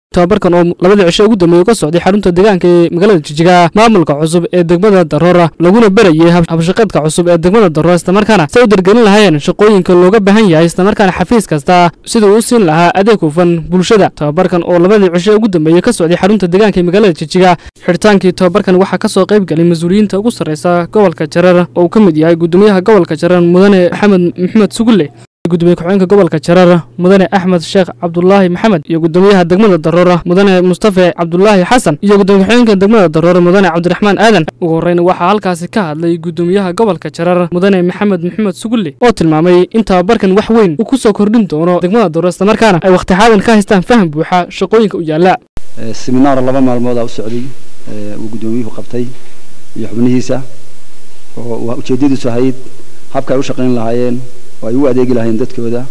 tababarkan oo labadii cisho ugu dambeeyey ka socday xarunta deegaanka ee magaalada jijiga maamulka cusub ee degmada daroora laguna berayey habshaqeedka cusub ee degmada daroora islamarkaana say u dargelin lahaayeen shaqooyinka looga baahan yahay islamarkaana xafiis kasta siduu u siin lahaa adeeg hufan bulshada tababarkan oo labadii cisho ugu dambeeyey ka socday xarunta deegaanka ee magaalada jijiga xidhitaankii tababarkan waxaa ka soo qayb galay mas-uuliyiinta ugu sarreysa gobolka jarar oo uu ka mid yahay gudoomiyaha gobolka jarar mudane maxamed maxamed sugulle gudoomiye ku-xigeenka gobolka jarar mudane axmed sheekh cabdulaahi maxamed iyo gudoomiyaha degmada daroora mudane mustafe cabdulaahi xasan iyo gudoomiye ku-xigeenka degmada daroora mudane cabdiraxmaan aadan ugu horreyna waxaa halkaasi ka hadlay gudoomiyaha gobolka jarar mudane maxamed maxamed sugulle oo tilmaamay in tababarkan wax weyn uu ku soo kordhin doono degmada daroora islamarkaana ay wakhti xaadan ka haystaan faham buuxa shaqooyinka u yaalla seminaar laba maalmooda u socday uu gudoomiyuhu qabtay iyo xubnihiisa oo ujeedadiisu ahayd habka ay u shaqayn lahaayeen oo ay u adeegi lahayn dadkooda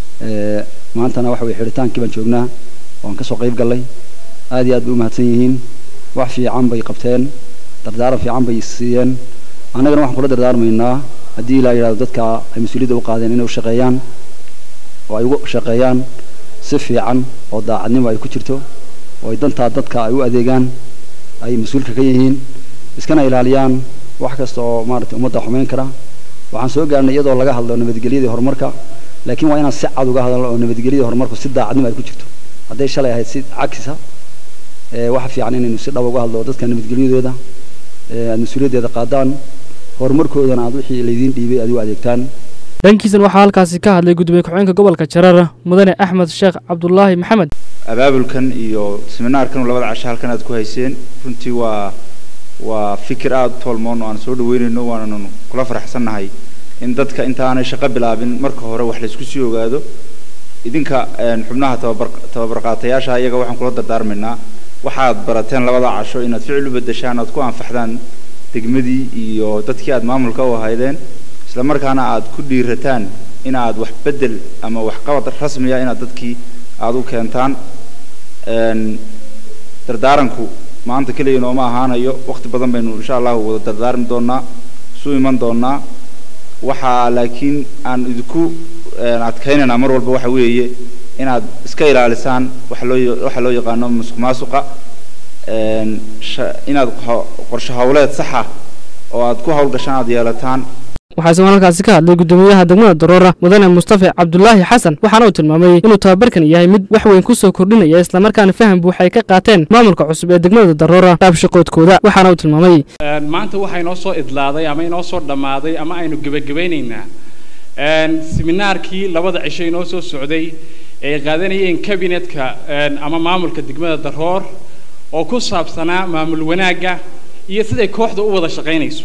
maantana waxa weye xidhitaankii baan joognaa waan kasoo qayb gallay aad iyo aad bay u mahadsan yihiin wax fiican bay qabteen dardaaran fiican bay siiyeen annagana waxaan kula dardaarmaynaa haddii ilaa yidhahdo dadka ay mas-uuliyadda u qaadeen inay u shaqeeyaan oo ay ugu shaqeeyaan si fiican oo daacadnimo ay ku jirto oo ay dantaa dadka ay u adeegaan ay mas-uulka ka yihiin iskana ilaaliyaan wax kasta oo maaragtay ummadda xumeyn kara waxaan soo gaarnay iyadoo laga hadlo nabadgelyadii horumarka laakiin waa inaan si cad uga hadalno oo nabadgelyadii horumarku si daacadnimo ay ku jirto hadday shalay ahayd si cagisa waxa fiican inaynu si dhab uga hadlo dadka nabadgelyadooda aad mas-uuliyaddeeda qaadaan horumarkoodana aad wixii laydiin dhiibay aad u adeegtaan dhankiisana waxaa halkaasi ka hadlay gudoomiye ku-xigeenka gobolka jarar mudane axmed sheekh cabdulaahi maxamed abaabulkan iyo seminaarkan labada casho halkan aad ku hayseen runtii waa waa fikir aada u toolmoon oo aan soo dhaweynayno waananu kula faraxsannahay in dadka intaanay shaqo bilaabin marka hore wax laysku sii ogaado idinka xubnaha tababar tababarqaatayaasha iyaga waxaan kula dardaarmaynaa waxaad barateen labada casho inaad ficil u bedeshaan aad ku anfaxdaan degmadii iyo dadkii aad maamulka u ahaydeen isla markaana aad ku dhiirataan inaad wax bedel ama waxqabad rasmiya inaad dadkii aada u keentaan dardaaranku maanta keliya nooma ahaanayo waqti badan baynu insha allahu wada dardaarmi doonaa isu iman doonaa waxaa laakiin aan idinku adkaynaynaa mar walba waxa weeye inaad iska ilaalisaan waxa loo waxa loo yaqaano musuq maasuqa inaad qorshe howleed saxa oo aad ku howlgashaan aad yeelataan waxaa isagoo halkaasi ka hadlay gudoomiyaha degmada daroora mudane mustafe cabdulaahi xasan waxaana uu tilmaamay inuu tababarkan yahay mid wax weyn ku soo kordhinaya islamarkaana faham buuxa ay ka qaateen maamulka cusub ee degmada daroora dhaabshaqoodkooda waxaana uu tilmaamay maanta waxaa inoo soo idlaaday ama inoo soo dhammaaday ama aynu gebagabaynaynaa seminaarkii labada cisho inoo soo socday ee qaadanayeen kabinetka ama maamulka degmada daroor oo ku saabsanaa maamul wanaagga iyo siday kooxda u wada shaqaynayso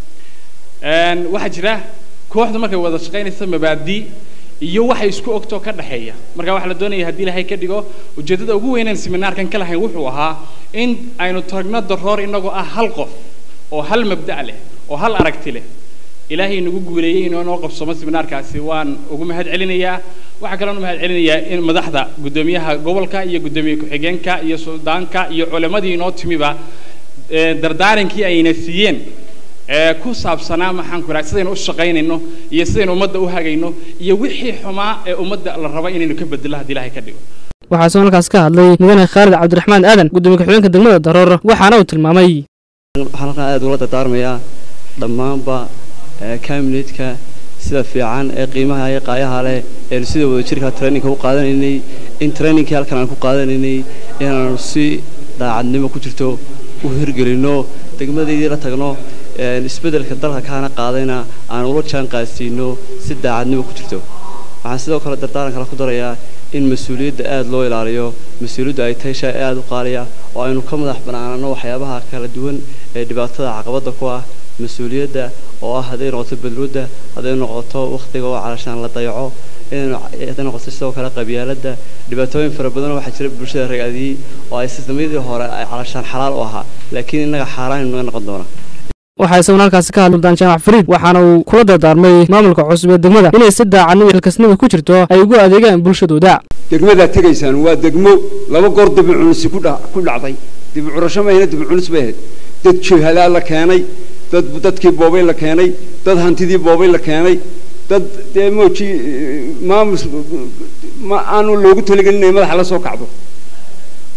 waxaa jira kooxdu markay wada shaqaynaysa mabaadi iyo waxay isku ogtoo ka dhexeeya marka waxaa la doonaya haddii ilaahay ka dhigo ujeeddada ugu weynaan seminaarkan ka lahayn wuxuu ahaa in aynu tagno daroor inagoo ah hal qof oo hal mabda' leh oo hal aragti leh ilaahay nagu guuleeyey inuu noo qabsamo seminaarkaasi waan ugu mahad celinayaa waxaa kaloon u mahad celinayaa in madaxda guddoomiyaha gobolka iyo guddoomiye ku-xigeenka iyo suldaanka iyo culimmadii inoo timiba dardaarankii ayna siiyeen ee ku saabsanaa maxaan ku idhaha sidaynu u shaqaynayno iyo sidaynu ummadda u hagayno iyo wixii xumaa ee ummadda la rabo inaynu ka bedelo haddii ilaahay ka dhigo waxaa isagoo halkaas ka hadlay mudane khaalid cabdiraxmaan aadan gudoomiye ku-xigeenka degmada daroor waxaana uu tilmaamay waxaan halkan aad ula dardaarmayaa dhammaanba kabinetka sida fiican ee qiimaha iyo qaayaha leh eenu sida wadajirka traininka u qaadanaynay in traininkii halkan aan ku qaadanaynay inaanu si daacadnimo ku jirto u hirgelinno degmadaydii la tagno isbeddelka dalka kaana qaadayna aan ula jaan qaadsiino si daacadnimo ku jirto waxaan sidoo kale dardaaran kale ku darayaa in mas-uuliyadda aada loo ilaaliyo mas-uuliyaddu ay tahay shay aada u qaaliya oo aynu ka madax bannaanano waxyaabaha kala duwan ee dhibaatada caqabadda ku ah mas-uuliyadda oo ah hadday noqoto badwadda hadday noqoto wakhtiga oo calashaan la dayaco hadday noqoto sidoo kale qabyaaladda dhibaatooyin fara badan waxaa jira bulshada ragaadiyey oo ay sisteemyadii hore ay calashaan xalaal u ahaa laakiin innaga xaaraan inaga noqon doona waxaa isaguna halkaasi ka hadlay suldaan jaamac fariid waxaana uu kula dardaarmay maamulka cusub ee degmada inay si daacadnimo iyo xilkasnimo ku jirto ay ugu adeegaan bulshadooda degmadaad tegaysaan waa degmo laba goor dibicunusi ku dhacday dibicurasho mahayna dibicunis bay ahayd dad jihalaa la keenay dad dadkii boobay la keenay dad hantidii boobay la keenay dad dee mooji maamul ma aanu loogu talagelin inay madaxa la soo kacdo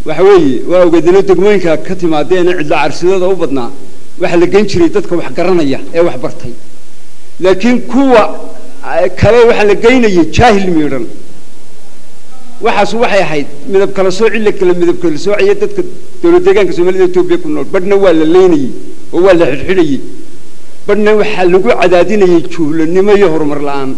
waxa weeye waa ogeedino degmooyinka ka timaadeena cidlo carsidada u badnaa waxaa la gen jiray dadka wax garanaya ee wax bartay laakiin kuwa kale waxaa la geynayay jaahil miidhan waxaas waxay ahayd midab kala sooci la kala midab kala soocaya dadka dowlad deegaanka soomaalida etoobiya ku nool badhna waa la leynayey oo waa la xidhxidhayey badhna waxaa lagu cadaadinayay juhlanimo iyo horumar la-aan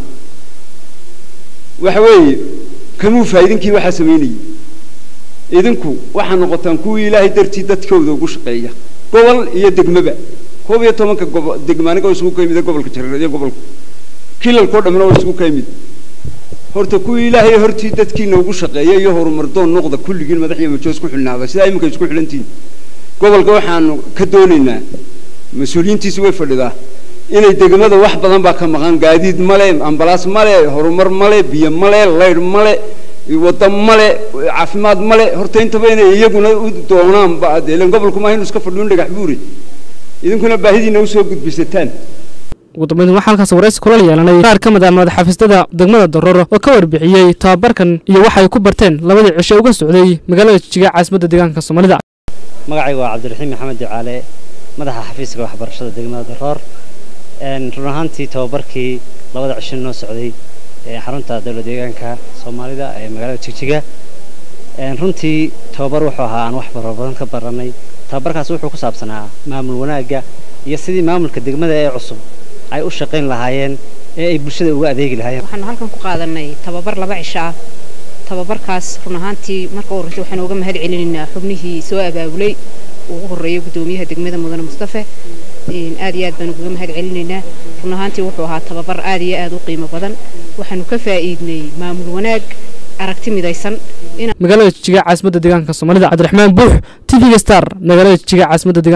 waxa weeye kamuu faa'iidinkii waxaa samaynayey idinku waxaa noqotaan kuwii ilaahay dartii dadkooda ugu shaqeeya gobol iyo degmaba koob iyo tobanka gobo degmaaniga oo isugu ka yimid gobolka jareer iyo gobolka kilalkao dhammina oo isugu ka yimid horta kuwii ilaahay hortii dadkiina ugu shaqeeya iyo horumar doon noqda kulligiin madax iyo majoos ku xilnaada sidaa iminka isku xidhantihin gobolka waxaanu ka doonaynaa mas-uuliyiintiisi way fadhidaa inay degmada wax badan baa ka maqan gaadiid male ambalaas male horumar male biyo male laydh male wadda male caafimaad male horta intaba inay iyaguna u doonaan ba ilan gobolku maaha inu iska fadhiyo in dhagax buure idinkuna baahidiina usoo gudbisataan ugu dambeyn waxaa halkaas waraysi kula yeelanay qaar ka mid ah madaxxafiisyada degmada darooro oo ka warbixiyey tababarkan iyo waxa ay ku barteen labadii cishe uga socday magaalada jijiga caasimadda deegaanka soomaalida magacayga waa cabdiraxiim maxamed ducaale madaxa xafiiska waxbarashada degmada daroor run ahaantii tababarkii labada cisho noo socday xarunta dowlad deegaanka soomaalida ee magaalada jigjiga runtii tababar wuxuu ahaa aan wax fara badan ka baranay tababarkaas wuxuu ku saabsanaa maamul wanaagga iyo sidii maamulka degmada ee cusub ay u shaqayn lahaayeen ee ay bulshada uga adeegi lahaayeen waxaanu halkan ku qaadanay tababar laba cisho ah tababarkaas run ahaantii marka horreysa waxaanu uga mahad celinaynaa xubnihii soo abaabulay ugu horreeyay guddoomiyaha degmada mudane mustafe aad iyo aad baanu uga mahad celinaynaa run ahaantii wuxuu ahaa tababar aad iyo aad u qiimo badan waxaanu ka faa'iidnay maamul wanaag aragti midaysan magaalada jijiga caasimadda deegaanka soomaalida cabdiraxmaan buux t v-ga star magaalada jijiga caasimadda deegaanka